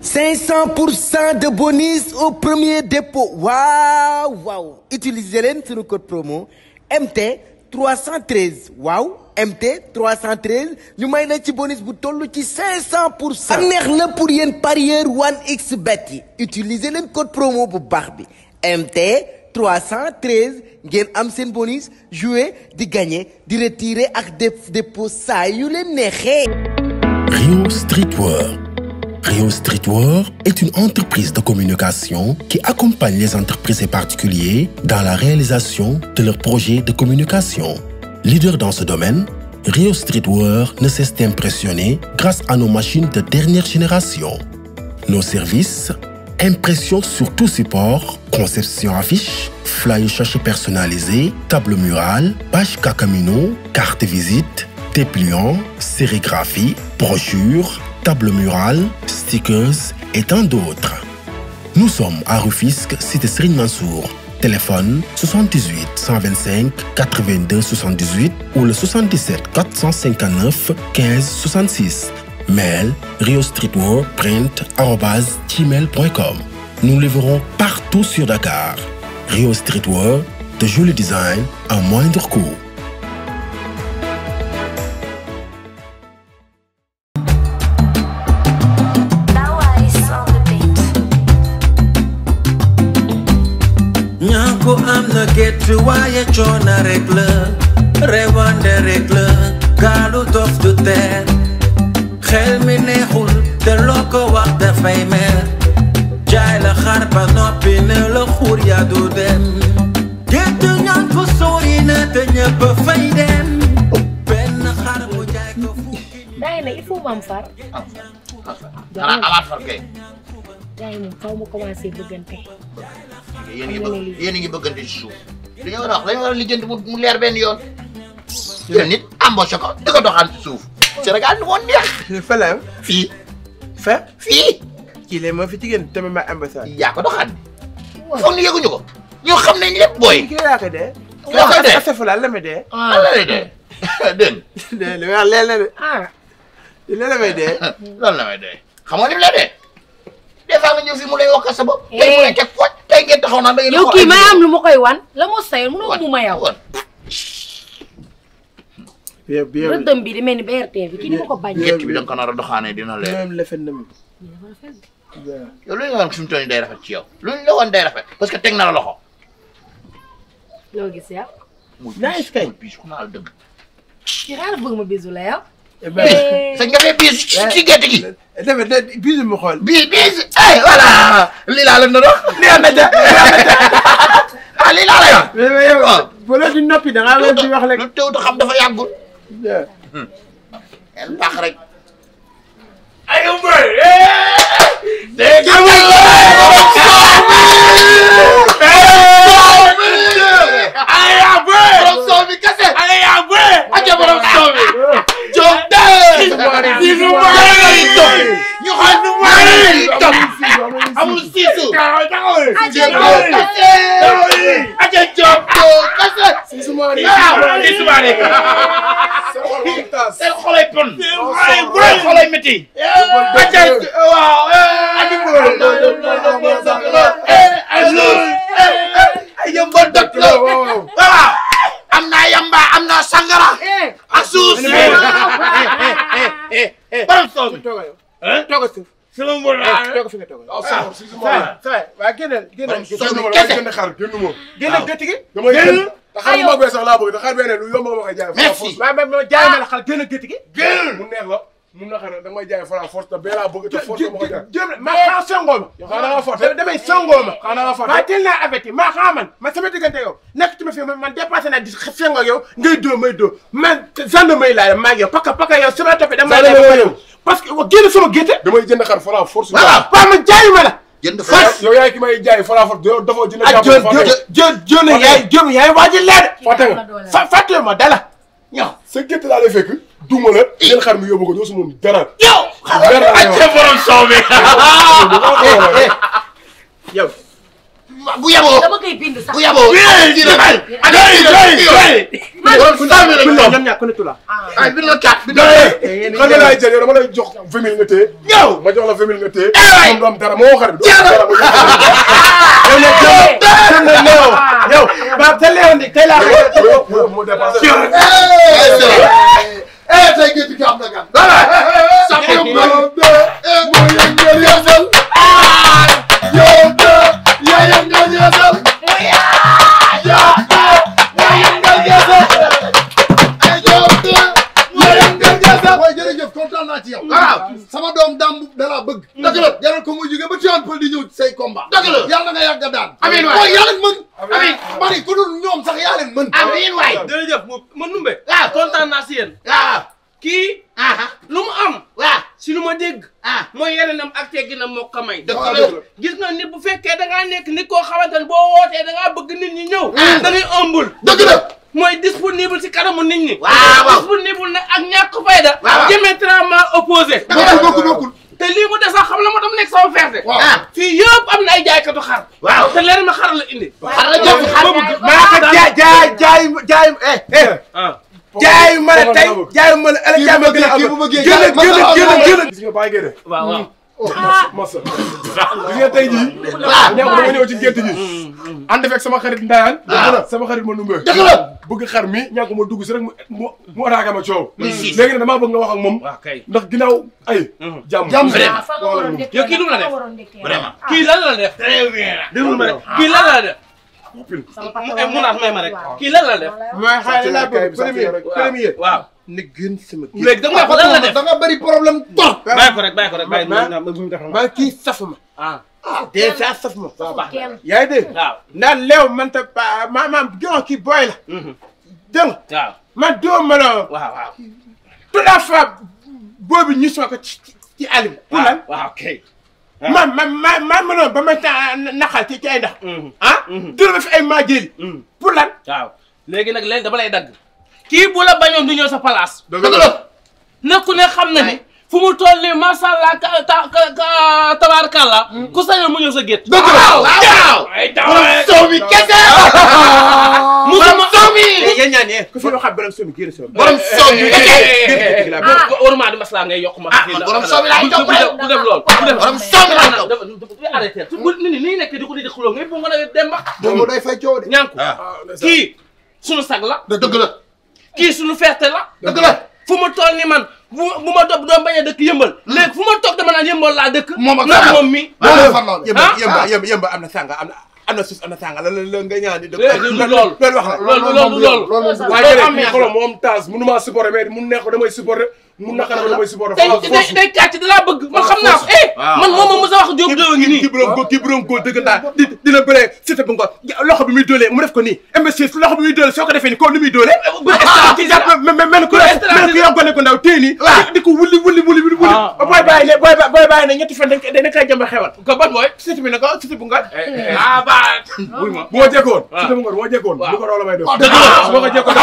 500 pour cent de bonus au premier dépôt waaw waaw utiliser leen suñu code promo MT 313 waaw MT 313 ñu may la ci bonus bu toll ci 500 pour cent. neex na pour yéen parieur 1xBet yi utiliser leen code promo bu baax bi MT 313 ngeen am seen bonus jouer di gagner di retirer ak def dépôt saa yu leen neexee. Rio Streetwear. Rio Streetwear est une entreprise de communication qui accompagne les entreprises et particuliers dans la réalisation de leurs projets de communication. Leader dans ce domaine, Rio Streetwear ne cesse d'impressionner grâce à nos machines de dernière génération. Nos services, impression sur tout support, conception affiche, flyer sachet personnalisé, table murale, page Kakamino, carte visite, dépliant, sérigraphie, brochure, table murale, stickers et tant d'autres. Nous sommes à Rufisque, cité Serigne Mansour. Téléphone 78 125 82 78 ou le 77 459 15 66. Mail riostreetwearprint@gmail.com. Nous livrons partout sur Dakar. Rio Streetwear, de joli design à moindre coût. ñàkku am na gétt waaye coono rek la rewande rek la gaalu dof du teer xel mi neexul te loo ko wax dafay mer jaay la xar ba noppi ne la xuur yaa du dem gétt ñàkku sori na te ñëpp fay dem benn xar bu jaay ko fukki daay nag il faut mu am far xanaa amaat far kay daay moom faw mu commencé bëggante yéen a ngi bëgg yéen a ngi bëggante ci suuf li nga war a wax dañu war a lijjanti mu mu leer benn yoon jël nit embauché ko di ko doxaan ci suuf Sénégal ni woon neex fële fii fa fii kii lay moo fi jigéen tamit ma ambassade. yaa ko doxaan foog ni yëguñu ko ñoo xam nañ lépp booy kii laa ko dee. loo koy dee affaire la la ma dee. lan la lay dee dégg de li ma wax leen la de ah li la may dee. lan la may dee xam nga ni mu lay dee des fois nga ñëw fii mu lay wax sa bopp tey mu lay teg fooj tey ngeen taxaw naan da ngeen yow kii may am lu ma koy wan la moo sayoon mënoo mu ma yow wan bien bien rëddëm bi di mel ni BRT bi kii ni ma ko bañ gétt bi da nga ko nar a doxaanee dina leer même la fen na mu. yow lu ñu la wan fi mu toll nii day rafet ci yow lu ñu la wan day rafet parce que teg na la loxo loo gis yow muy Nice kay. muy biis ku naa la dëgg kii xaaral bëgg ma bisu la yow sa nga fee biis ci ci gétt gi dafa da bisu mu xool. bii biis ay voilà lii laa la na dox lii am na ja ah lii laa lay wax mais mais yow. waaw. bu la di noppi da ngaa leen di wax rek. lu teew xam dafa yàggul Yeah. en baax rek ay mbër. dégg borom soow bi kese aja borom soow bi jom dee ñu xool nu mu lay topp amul siisu aja jom kese aja jom kese waaw seen xolay pon seen xolay métti aja waaw ay yëmbal dot la waaw am naa yamba am naa sangara ak suuf si borom soow bi toogal yow. toogal suuf. sama mbor toogal fi nga toogal. ça va waa génneel génneel. soow bi kese génneel gëtt gi. damay génn te xar bu mag bee sax laa bëgg te xar bee ne lu yomb nga ma koy jaay. Merci. maa ma ma jaay ma la xal génneel gëtt gi. mu neex la mu naqar la da nga may jaay fara force te bee laa bëgg te force ma koy jaay. jëm ma xaa songoo ma. yow xanaa nga forte damay songoo ma. xanaa nga forte maa teel naa averti maa xaa man man sama diggante yow nekk ci ma fi man man dépassé naa di sengoo ak yow ngay dóor may dóor man gendarmerie laa maa ngi yow parce que parce que yow sama toppee dama lay Gendarmerie def parce que wa génn sama gétte. damay jënd xar fara force. Voilà. waaw man jaayu ma la. jënd yow fas yow yaay ki may jaay fara force yow dafoo jënd ak jàpp jë fàtte jë jë jë na yaay jëm yaay waaj a leer. fàtte nga fa fàtte ma dala. ñëw sa gétt laa lay fekk duma la jël xar mi yóbbu ko doo su moom dara. yow dara la yow. aja borom soow bi yow bu yaboo dama koy bind sax bu yaboo kii la xay ak kii la borom cent mille lañ ñoom ñaar ku ne tula ay bi la kat bi xam nga laay jël yow dama lay jox vingt mille nga téye. ñëw ma jox la vingt mille nga téye. waay. moom du am dara moo xarit. du am Jàll. dara mu yow nag yow sën na léew yow ba te léew ndi tey laa xëy mu mu dépassé. eh tey géej gi am na gan sax yow nga moo yëngal yeesal yow de yaa yëngal yeesal yaa yaa yëngal yeesal yow de yaa yëngal yeesal waaye jërëjëf kontaan naa ci yow. waaw sama doom daam da laa bëgg. dëgg la jaral ko muy jóge ba Tivaouane Peulh di ñëw ci say combat. dëgg la yàlla na nga yàgg a daan. Amiin waay. waaye yaa leen mën. Amiin. mani ku dul ñoom sax yaa leen mën. amiin waay jërëjëf mu ma numbe waaw kontaan naa si yéen waaw kii ah lu mu am waaw si lu ma dégg ah mooy yaranam ak tegginam moo ko may dëgg waaw la dëgg la. gis nga nit bu fekkee da ngaa nekk nit koo xamante ne boo wootee da ngaa bëgg nit ñi ñëw da ngay ëmbul dëgg la mooy disponible si kanamu nit ñi waaw waaw disponible nag ak ñàkk fayda waaw. diamétralement opposé bokkul bokkul bokkul. te lii mu des sax xam la ma dam nekk sama ferte waaw. ah fii yëpp am na ay jaaykatu xar waaw te leer ma xar la indi xar la jëf xar maa ko jaay jaay jaay jaay eh eh ah jaay ma la tey jaay ma la ëllëg jaay ma gën a kii bu bëggee gën a gën a gën a gën a gis nga bàyyi géde. waaw waaw masa gis nga tey jii. ñàkk dama ñëw ci gétt gi. ànd fekk sama xarit Ndayane. waaw. sama xarit ma numbe. dëgg la bëgg xar mi ñàkk ma dugg si rek mu mu mu attaqué ma coow. Muy siis. léegi nag damaa bëgg nga wax ak moom. waaw kay ndax ginnaaw ay. jàmm jàmm. Vraiment. ah fa nga waroon dëkkee yow kii lu mu la def? Vraiment. kii lan la def très bien déglu ma rek kii lan la def sama mu papa mu naat may ma rek waaw. kii lan la def mooy xale laa bëgg Sàcc premier rek. premier waaw na gën sama kii léegi da nga wax lan la def da nga bëri problème trop. bàyyi ko rek bàyyi ko rek bàyyi Ma- na bu mu def maa kii safuma ah déjà safuma kenn yaa ngi dégg waaw ndax léew man ta pa ma maam gën kii booy la dégg nga waaw man doo ma la waaw waaw toute la fois boobu ñu soo ko ci ci ci àll bi pour lan waaw kay man man man man mënoon ba ma taa naxal ci ci ay ndax ah dina ma fi ay maa jëli pour lan waaw léegi nag léegi dama lay dagg kii bu la bañoon du ñëw sa place dëgg la nekku ne xam na ni fu mu toll nii macha allah ka ta ka ka tabaarkàlla ku sañoon mu ñëw sa gétt dëgg la waaw ay borom soow mi kese musuma soow mi yéen ñaan yee ku fi loo xam borom soomi génn soomi borom soow mi kese waruma di maslaa ngay yokk ma Ah, man borom soow mi laay topp rek. bu def lool bu def borom soow mi laay topp. dafa dafa arrêté bu nit ñi nii nekk di ko di xuloo ngay bu nga ne dem ba moom day fay coow de. ñànku kii sunu sag la dëgg la kii sunu ferte la dëgg la fu ma toll ni man bu bu ma doon doon bañ a dëkk yëmbal léegi fu ma toog dama naan yëmbal laa dëkk Moom ak ndax Fara. moom mi moom la far loolu. yëmba Ah. yëmba yëmba yëmba am na sànga am na am na suuf am na sànga la la nga ñaan di dëgg Léegi du loolu. loolu wax la loolu loolu loolu loolu moom waaye Loolu jërëjëf am kii na. xoolal moom taas mënu maa supporter mais mu neex ko damay supporter mu naqar ko damay supporter. day xoolal day force. day kàcc da laa bëgg man xam naa ko eh man moom ma mës a wax Diop Diop ngi nii kii borom góor kii borom góor dëggantaan di dina bëree Siteu bu ngoon loxo bi muy dóolee mu def ko nii imbécile loxo bi muy dóolee soo ko defee nii ko ni muy dóolee ci jàpp mel mel ku mel ku yow gone ko ndaw téye nii di ko wuli wuli wuli wuli wuli Ah. booy bàyyi ne booy booy bàyyi ne ñetti fan dañ koy dañ koy jëmba xewal ko ban mooy Siteu bi ne ko Siteu bu ngoon ah ba wuy ma bu ma jekkoon. waaw. Siteu bu ngoon bu ma jekkoon. waaw. lu ko raw la may def. dëgg la. su ma ko jekkoon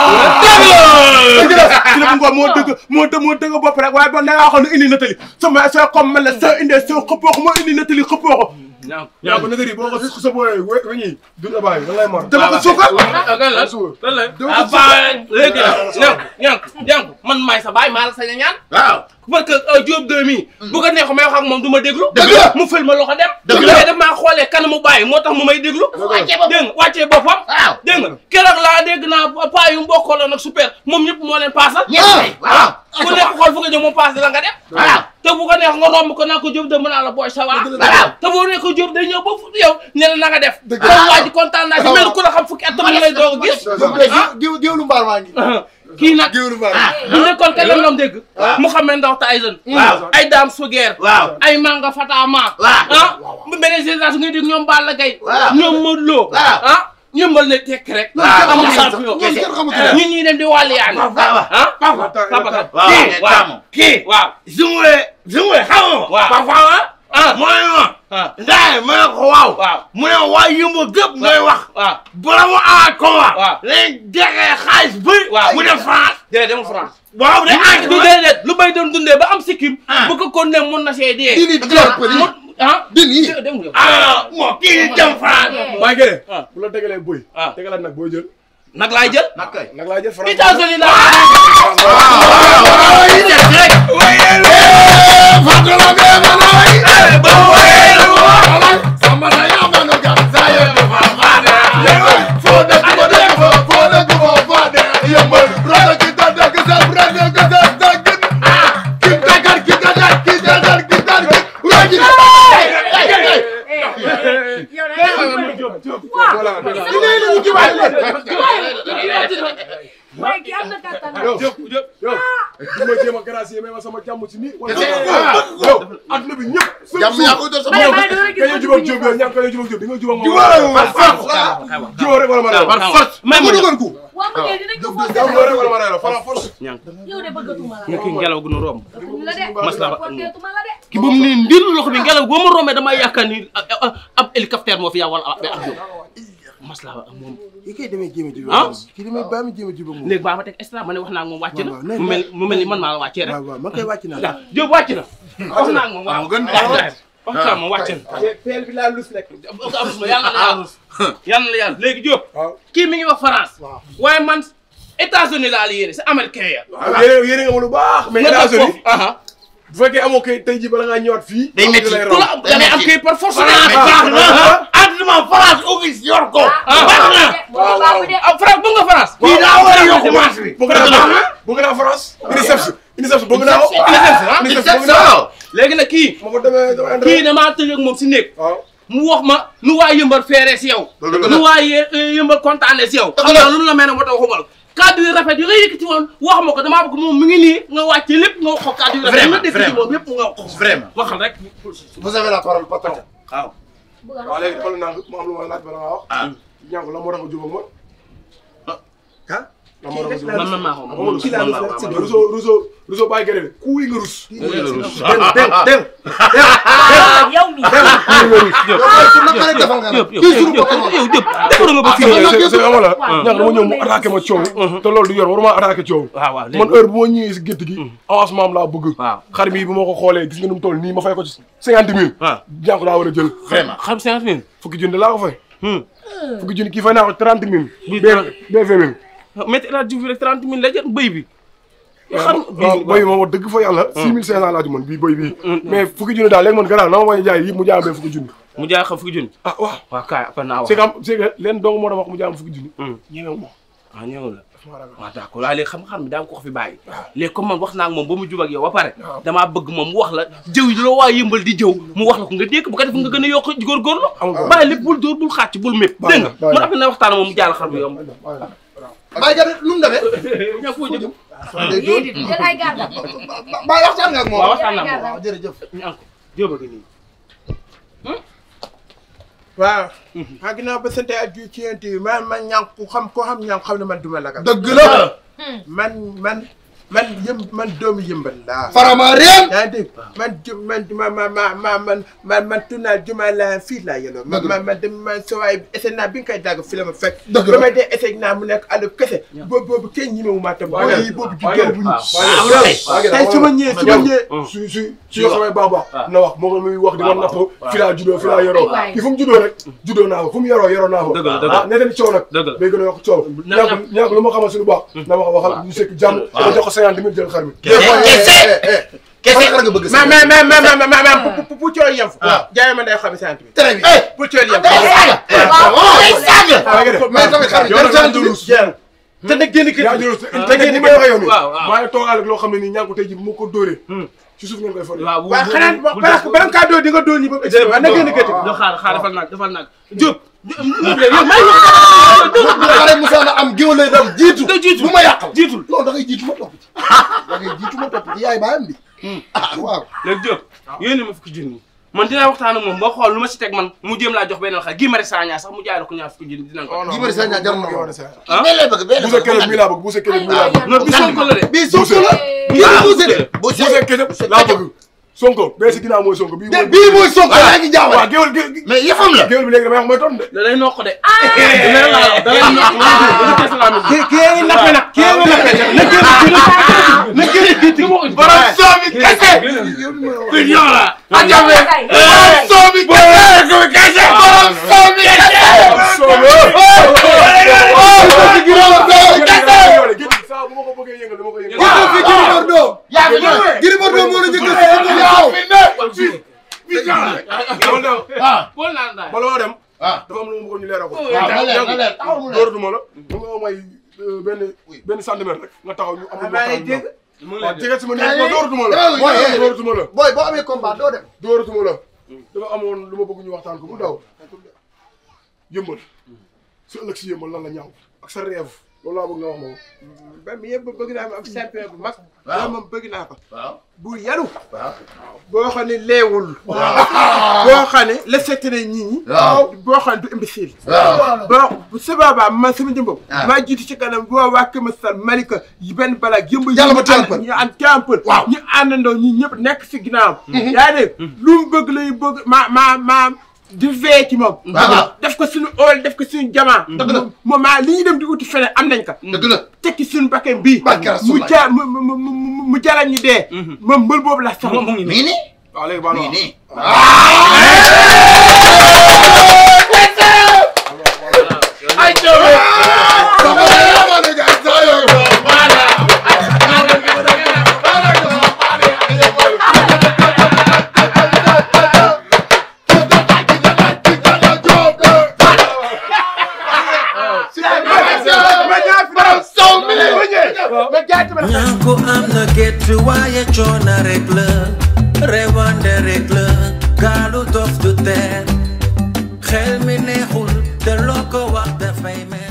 dëgg la Siteu bu ngoon moo dëgg moo dëgg moo dëgg bopp rek waaye bon da ngaa waxoon ne indi natali sama soo comme man la soo indee soo xëppoo ko moo indi natali xëppoo ko ñaaw yaa ko nëgëri boo ko su sa booyee we weñi du la bàyyi da lay mar. dama ko suukar ah kan la lan la ah ba léegi nag ñànk ñànk man maay sa baay maa la sañ a ñaan waaw parce que Diop Diop mii bu ko neexu may wax ak moom du ma déglu Dëgg la. mu fël ma loxo dem Dëgg la. mais daf maa xoolee kanamu bàyyi moo tax mu may déglu wàccee boppam. dégg nga wàccee boppam waaw dégg nga keroog laa dégg naa paa yu mbokkoo nag super moom ñëpp moo leen paasal ñett waaw ku nekk xool fu nga jëm moom paas la nga dem waaw te bu ko neex nga romb ko naa ko Diop de mën naa la booy sa waa waaw te boo ne ko Diop day ñëw ba fu yow ne la na nga def Dëgg comme waa ji kontaan naa ci mel ku la xam fukki at tam lay doog a gis ah géew géewlu mbaar maa ngi. kii nag géewlu mbaar bu nekkoon kenn doon dégg waaw. Mouhamed Ndao Tyson waaw ay Dame Suguer waaw ay Manga Fatama waaw. ah bu beneen génération ngay dégg ñoom Balla Gaye waaw. ñoom Modou Lo waaw. ah ñëmbal ne tekk rek waaw. amul Waaw. champion loolu kenn xamatu ne. ñun ñii dem di wàllu yaani waaw ah papa papa kan waaw kii mais waaw taamu. kii waaw Zumwe Zumwe xam nga waaw. parfois ah mooy ma ah ndaay ma ne ko waaw waaw mu ne waa yumba gëpp ngay wax waaw bala mu aat ko Waaw. wa léegi degee xaalis bëri Waaw. mu dem France déedéet demul France waaw de aat du déedéet lu bay doon dundee ba am sikkim Ah. bu ko kon ne mun na see dee Dini door pël yi. mu ah din yi dem nga ah moo kii jëm France. Baye Gueye. Ah. bu la tegalee boy. Ah. tegalaat nag booy jël. nag laay jël nag kay nag laa jël France. États-Unis laa yow da nga waaye kii am na kattan yow yow yow du ma jéem a gracier mais ma sama jàmm ci nii wala yow adduna bi ñëpp jàmm yaa koy doon sa Baye bopp. Baye dama ka ñëw gis jubóog Diop yow ñàkk ka ñëw jubóog Diop di nga jubóog moom jubóog rek wala ma rew par force ma dugal ko. waa ma kay dinañ ko forcé jubóog rek wala ma rew fara force yow de bëggatuma la nga kii ngelaw gu nu romb bëggatuñu la de Masla ba- forcétuma la de ki ba mu ne ndir loxo bi ngelaw boo ma rombee damay yaakaar ni ab ab hélicoptère moo fi yaa wala ab avion masla ba moom yi koy demee jéem a jubóog ah kii damay baa mi jéem a jubóog moom léegi baa ma teg extra ma ne wax naa ak moom wàcc na waaw, waaw, mu mel mu mel ni man maa la wàccee rek waaw waaw man koy wàcc naa waaw Diop wàcc na wax naa ak moom waaw gën wax naa moom wàcc na peel bi laa lus nekk yàlla na yàlla yàlla na yàlla léegi Diop waaw kii mi ngi wax France waaye man États-Unis laa la yéene c'est américain ya yéene yéene nga ma lu baax mais nga toog États-Unis foofu aha bu fekkee amoo kay tey jii bala ngaa ñëwaat fii Day métti. lay ku raw. la am da ngay am kay par force France baax na. àdduna France office yor ko. baax na. waaw waaw ah France bëgg nga France kii daa war a yokk maas bi. bëgg naa bëgg naa France UNICEF UNICEF bëgg naa ko UNICEF bëgg naa ko léegi nag kii ma fa demee damay ànd kii damaa tëj ak moom si néeg waaw mu wax ma nu waa yëmbal feeree si yow Dëgg la. nu waa yë- yëmbal kontaanee si yow xam nga lu la mel ne moo tax waxuma la kàddu yu rafet yi nga yëkkati woon wax ma ko damaa bëgg moom mu ngi nii nga wàcce lépp nga wax ko kàddu yu rafet yi nga Vraiment, dégg ci vraiment. moom yëpp nga wax ko Vraiment. waxal rek vous avez la parole patron. waaw. waaw léegi xool naa mu am lu ma laaj bala ngaa wax ah. ñàkk la moo tax a jubóog ma ah. la moo tax a jubóog man man maa ko ma man kii laa man rus maa rek ko c'est Rousseau Rousseau Rousseau bàyyi gërëm ku yi nga rus yow mi yow pour naka lay defal nga nag. kii suñu bopp la yow jëpp defar nga ba fii c'est yow c'est ama la ñàkk dama ñëw mu attaqué ma coow te loolu du yor waruma attaqué coow waaw waaw man heure bu ma ñëwee si gétt gi avancement am laa bëgg waaw xar mi bu ma ko xoolee gis nga nu mu toll nii ma fay ko ci cinquante mille waaw jànk daa war a jël vraiment. xam cinquante mille fukki junni laa ko fay fukki junni kii fay naa ko trente mille Bii bee bee vingt mille métti laa jiw rek trente mille la jël bëy bi xam waaw boy moom wax dëgg fa yàlla six mille cinq cent laa ci mën bii boy bii mais fukki junni daal léegi man garaaw na ma may jaay yëpp mu jaay ma benn fukki junni mu jaay xam fukki junni ah waaw waaw kaay après naa wax c'est que am c'est que leen dong moo tax wax mu jaay ma fukki junni ñemewu ma ah ñëw la waaw d'accord waaye léegi xam-xam bi daa ko fi bàyyi léegi comme man wax naa ak moom ba mu jub ak yow ba pare damaa bëgg moom mu wax la jëw yi la waa yëmbal di jëw mu wax la ko nga dégg bu ko def nga gën a yokk góorgóorlu Amul problème. bàyyi lépp bul dóor bul xàcc bul mépp Baax na, dégg nga baax na. man après na waxtaan moom mu jaal xar bu yomb Baye Gade lu mu demee. ñaa foo jëm day yéen doon it jël ay gardam Baye waxtaan nga ak moom. waaw waxtaan naa moom waaw jërëjëf. ñu am ko jóoba gi nii waaw ah ginnaaw ba sant ak ji ci yéen bi man man ñànk ku xam koo xam ñànk xam ne man duma lagal dëgg la. man man man yëm man doomu yëmbal laa farama réen. yaa ngi dégg man ju man ma ma ma ma man man man tunnaa juma la fii laa yelloo man Dëgg la. man man dem man sa waay essai naa bi nga koy dagg fi la ma fekk Dëgg la. ba may dee essai naa mu nekk àll kese boobu boobu kenn ñemewu maa tam Waaw, boobu boobu ju gën bu ñu waaw tey su ma ñëwee su ma ñëwee su su su yoo xamee baax baax na wax moo ko muy wax di ma napp fi laa juddoo fi laa yoroo Waay. kii fu mu juddoo rek juddoo naa ko fu mu yoroo yoroo naa ko Dëgg la, dëgg la. ah ne leen coow nag Dëgg la. day gën a yokk coow Na- ñàkk ñàkk lu ma xamal si lu baax na ma ko waxal ñu sekk jàmm dama jox ko cinquante mille jël xar mi kese. kese nga bëgg ma ma ma ma ma ma ma pour pour pour coow yem fa waaw. jaay ma day xam sant bi très bien. pour coow yem mais tamit xarit yow nag yaa ngi ruus te nag génn kër yaa ngi gi ruus te ngeen ni may waxee yow nii waaw, waaw. maa ngi toogaale ak loo xam ne nii ñàkk tey ji bu ma ko dóoree ci suuf ngeen koy fori waaw waaw xanaa parce que bala nga kaa dóor di nga dóor ñi ba mu egsi waaw na génn kër gi do xaar xaar defal nag defal nag Diop xare Moussa na am géwél lay dem jiitu. da jiitu bu ma yàqal. jiitul non da ngay jiitu ma topp ci. da ngay jiitu ma topp ci yaay baayam bi. ah waaw. léegi Diop yéen ma fukki junni man dinaa waxtaan ak moom boo xool lu ma si teg man mu jéem laa jox benn xar gii mari sagna sax mu jaay la ko ñaar fukki junni dinañ ko Guy Marius Sagna jar na ko. ah bee lay bëgg bee lay buuse bëgg. keroog mii laa bëgg buuse keroog mii laa bëgg non bi Sonko la de bii Sonko la. bii la buuse de. buuse keroog laa bëgg Sonko bee si ginnaaw mooy Sonko bii mooy bii mooy Sonko yaa ngi waaw jaawale. géwél géwél mais yëfam la. géwél bi léegi damay wax mooy tontu de da lay noq de da lay la da lay noq da lay la kii kii yaa ngi nappe nag kii yaa ngi nappe na génn kii na génn kii borom soomi kese. yow mi ma wax. Pigeon la. Ajame. Borom soomi Gris Bordeaux moo la njëkk a yaa fi ne fii fii jàll dama dem ah Paul naan daal. bala maa dem ah dafa am lu ma bëggoon ñu leeral ko waaw na leer na leer taxaw mu leer dóoratuma la mu nga may benn benn centimètre rek nga taxaw ñu amul waxtaan bi waaw jege si ma nii ma dóoratuma la Kaay, mooy kaay. dóoratuma la booy boo amee combat doo dem dóoratuma la dafa amoon lu ma bëgg ñu waxtaan ko mu daw yëmbal su ëllëg si yëmbal lan la ñaaw ak sa rêve loolu laa bëgg nga wax ma ko ba mi yëpp bëgg naa am champion bu mag. Waaw. loolu moom bëgg naa ko. waaw bu yaru. waaw boo xam ne leewul. boo xam ne respecté na nit ñi. waaw boo xam ne du imbécile. waaw bon su boobaa man sama jëmbam. Ah. maa jiitu ci kanam boo waa Kër Masar Malika yi benn balaa yëmb. Yàlla ba teel ñu ànd tempel. Waaw. ñu àndandoo ñi ñëpp nekk si ginnaaw. yaa ngi dégg lu mu bëgg lay bëgg ma ma ma di vee ci moom. Waaw. def ko suñu ool def ko suñu jamaa. Dëgg la. moom maa li ñu dem di uti feneen am nañ ko. dëgg la tekki suñu bakkan bii. Barke mu Rasulullah. ja mu mu mu mu mu jaral ñu dee. moom mbël boobu la soxla. mu ngi mi ngi nii waaw léegi baal mi ma ngi nii ay jëwee ñànku am na gétt waaye coono rek la rewande rek la gaalu dof du teer xel mi neexul te loo ko wax dafay mel